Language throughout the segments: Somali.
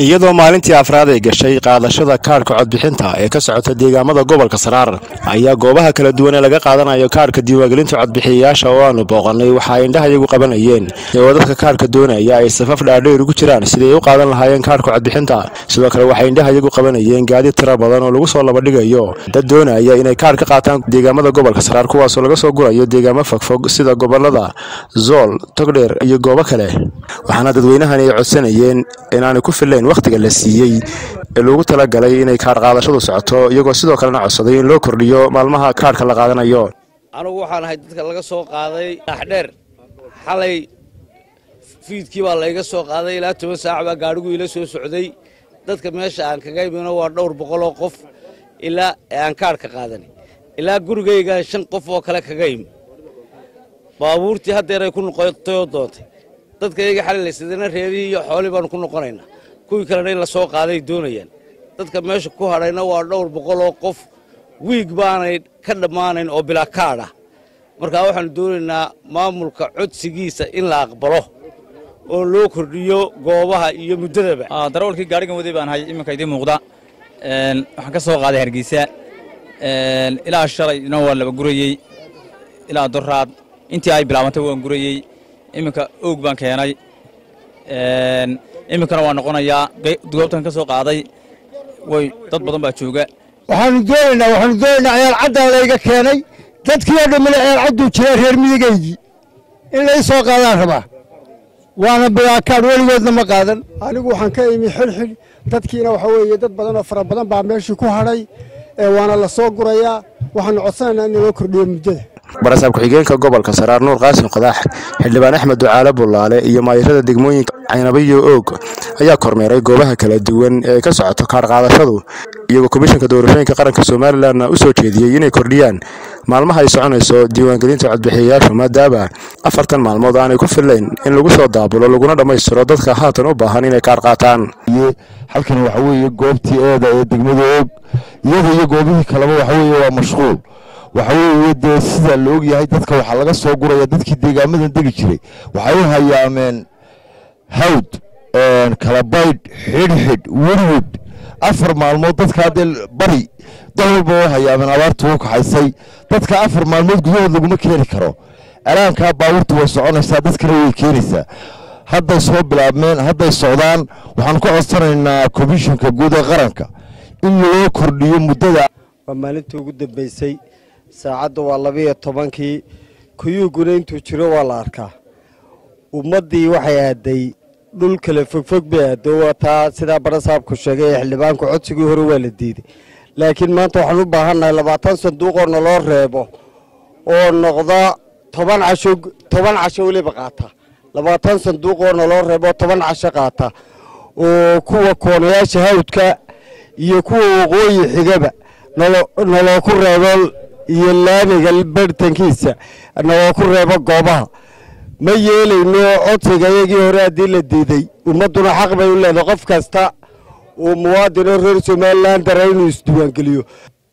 iyadoo maalintii afraad ay gashay qaadashada kaadhka codbixinta ee ka socota deegaamada gobolka saraar ayaa goobaha kala duwan ee laga qaadanayo kaadhka diiwaangelinta codbixiyayaasha oo aanu booqanay waxa ay indhahayagu qabanayeen iyagoo dadka kaadhka doonaya ay safaf dhaadheer ugu jiraan sidii ay u qaadan lahaayeen kaadhka codbixinta sidoo kale waxay indhahayagu qabanayeen gaadiid tira badan oo lagu soo labadhigayo dad doonaya inay kaadh ka qaataan deegaamada gobolka saraar kuwaasoo laga soo gurayo deegaamo fogfog sida gobolada zool togdheer iyo goobo kale waxaana dadweynahani ay codsanayeen inaanay ku filayn wakhtiga la siiyey ee loogu talagalay inay kaadh qaadashadu socoto iyagoo sidoo kalena codsaday in loo kordhiyo maalmaha kaadhka la qaadanayo anugu waxaan ahay dadka laga soo qaaday dhaxdheer xalay fiidkii baa layga soo qaaday ilaa toban saac baa gaadhigu ila soo socday dadka meesha aan kaga imino waa dhowr boqol oo qof ilaa aan kaadhka qaadanay ilaa gurigayga shan qof oo kale kaga imi baabuurtii haddeeray ku noqotayoo doontay dadka iyaga xalilaysadana reerihii iyo xoolii baanu ku noqonaynaa kuwii kalena in la soo qaaday doonayaan dadka meesha ku hadhayna waa dhowr boqol oo qof wiig baanay ka dhammaanayn oo bilaa kaadh ah markaa waxaanu doonaynaa maamulka codsigiisa in la aqbalo oo loo kordhiyo goobaha iyo muddadaba darawalkii gaadhigan waday baan hay iminka idiin muuqda waxaan ka soo qaaday hargeysa ilaa shalayna waa laba gurayey ilaa doraad intii ay bilaabantay waan gurayey iminka oog baan keenay iminkana waa noqonayaa goobtan ka soo qaaday way dad badan baa jooga waxaanu doonaynaa waxaanu doonaynaa ciyaal caddaa layga keenay dadkii oo dhammina ciyaal cadduu jiraa reer miyigaygii in lay soo qaadaan rabaa waana bilaakaadh weligoodna ma qaadan anigu waxaan ka imi xilxil dadkiina waxa weeye dad badan oo fara badan baa meeshii ku hadhay waana la soo gurayaa waxaanu codsanaynaa in loo kordhiyo muddada barasaab ku-xigeenka gobolka saraar nuur qaasim qadaax xildhibaan axmed ducaale bullaale iyo maayirada degmooyinka caynabayo oog ayaa kormeeray goobaha kala duwan ee ka socoto kaadh qaadashadu iyagoo komishanka doorashooyinka qaranka somalilanna u soo jeediyey inay kordhiyaan maalmaha ay soconayso diiwaangelinta codbixiyayaashu maadaama afartan maalmood aanay ku filayn in lagu soo daabulo laguna dhammaystiro dadka haatan u baahan inay kaadh qaataan halkan waxa weeye goobtii eeda ee degmada oog iyada iyo goobihii kaleba waxa weeye waa mashquul waxa weeye dee sida la og yahay dadka waxaa laga soo guraya dadkii deegaamadan degi jiray waxay u hayaameen hawd kalabaydh xidhxidh werwed afar maalmood dadka haddee bari dal walba oo hayaameen abaartu u kaxaysay dadka afar maalmood gudahood laguma keeni karo alaankaa baabuurtu way soconaysaa dadkana way keenaysaa hadday soo bilaabmeen hadday socdaan waxaan ku codsanaynaa komishinka guud ee qaranka in loo kordhiyo muddada waa maalintii ugu dambaysay saacadda waa labiiyo tobankii kuyuuguna intuu jiro waa la arkaa ummaddii waxay aaday dhul kale fogfog bay aado waa taa sidaa barasaabku sheegay ee xildhibaanku codsigii hore waa la diiday laakiin maanta waxaan u baahannahay labaatan sanduuqoo naloo reebo oo noqda toban casho toban casho weliba qaata labaatan sanduuqoo naloo reebo toban casho qaata oo kuwa koonayaasha hawdka iyo kuwa waqooyi xigaba naloo ku reebo iyo laamiga bartankiisa naloo ku reebo goobaha ma yeelayno codsiga iyagii hore haddii la diiday ummadduna xaq bay u leedahay qof kasta uu muwaadinoo reer somalilan dara inuu isdiiwaangeliyo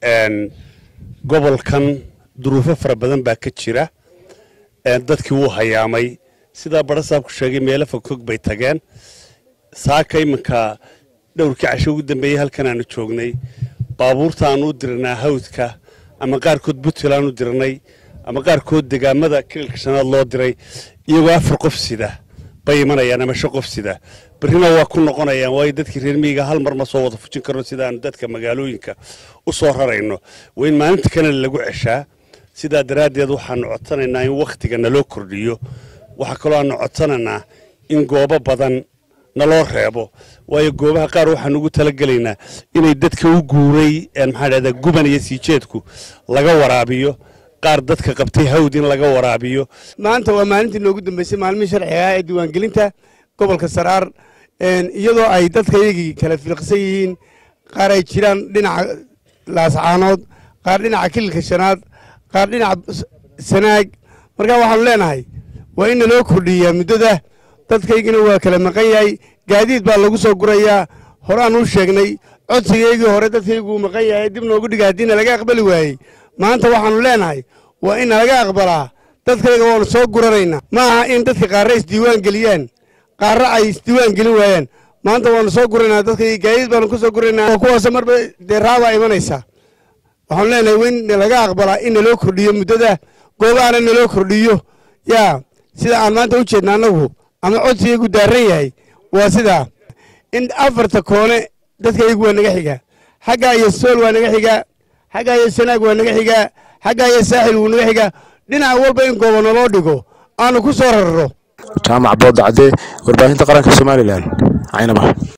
gobolkan duruufo fara badan baa ka jira dadkii wuu hayaamay sidaa barasaabku sheegay meelo fogfog bay tageen saaka iminka dhowrkii casho ugu dambeeyey halkan aanu joognay baabuurta aanu u dirnaa hawdka ama qaarkood puntland u dirnay ama qaarkood degaamada kililka shanaad loo diray iyagoo afar qof sida bay imanayaan ama shan qof sida berrina waa ku noqonayaan waayo dadkii reer miyiga hal mar ma soo wada fujin karno sidaanu dadka magaalooyinka u soo rarayno waa in maalinta kanale lagu ceshaa sidaa daraaddeed waxaanu codsanaynaa in wakhtiga naloo kordhiyo waxaa kaloo aanu codsanaynaa in goobo badan naloo reebo waayo goobaha qaar waxaan ugu talagelaynaa inay dadka u guuray maxaa dhahdaa guban iyo siijeedku laga waraabiyo qaar dadka qabtay hawd in laga waraabiyo maanta waa maalintii noogu dambeysay maalmihii sharciga ah ee diiwaangelinta gobolka saraar iyadoo ay dadka iyagii kala fiiqsan yihiin qaar ay jiraan dhinaca laascaanood qaar dhinaca kililka shanaad qaar dhinaca sanaag markaa waxaanu leenahay waa in naloo kordhiyaa muddada dadkaygina waa kala maqan yahay gaadiid baa lagu soo gurayaa horaan u sheegnay codsigaygii hore dadkayguu maqan yahay dib noogu dhiga haddiina laga aqbali waayey maanta waxaanu leenahay waa in nalaga aqbalaa dadkayga waanu soo guranaynaa ma aha in dadka qaarra isdiiwaan geliyaan qaarra ay isdiiwaan gelin waayaan maanta waanu soo guraynaa dadka gaadiid baanu ku soo guraynaa kuwaas marba dee raabaa imanaysaa waxaanu leenahay in laga aqbalaa in naloo kordhiyo muddada goobaana naloo kordhiyo yaa sida aan maanta u jeedna annagu ama codsigagu daaran yahay waa sidaa in afarta koone dadka iyagu waa naga xigaa xaggaa iyo sool waa naga xigaa xaggaa iyo sanaag waa naga xigaa xaggaa iyo saaxil wuu naga xigaa dhinac walba in goobo naloo dhigo aanu ku soo rarro jaamac boodacde warbaahinta qaranka somalilan caynaba